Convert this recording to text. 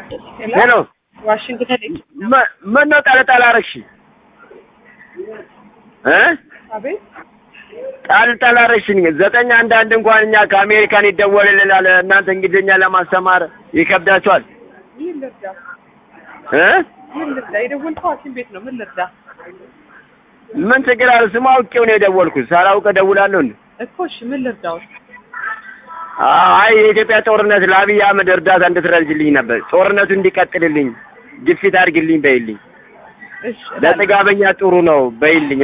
ሄሎ ዋሽንግተን መ- ምነው ጠለጠል አደረግሽ እ አቤት ጠልጠል አደረግሽኝ ዘጠኝ አንድ አንድ እንኳን እኛ ከአሜሪካን ይደወልልናል እናንተ እንግሊዝኛ ለማስተማር ይከብዳችኋል ምን ልርዳ እ ምን ልርዳ የደወልከው ሐኪም ቤት ነው ምን ልርዳ ምን ችግር አለ ስም አውቄው ነው የደወልኩት ሳላውቅ እደውላለሁ እንዴ እኮ እሺ ምን ልርዳው አይ የኢትዮጵያ ጦርነት ለአብይ አህመድ እርዳታ እንድትረጅልኝ ነበር ጦርነቱ እንዲቀጥልልኝ ግፊት አድርግልኝ በይልኝ እሺ ለጥጋበኛ ጥሩ ነው በይልኝ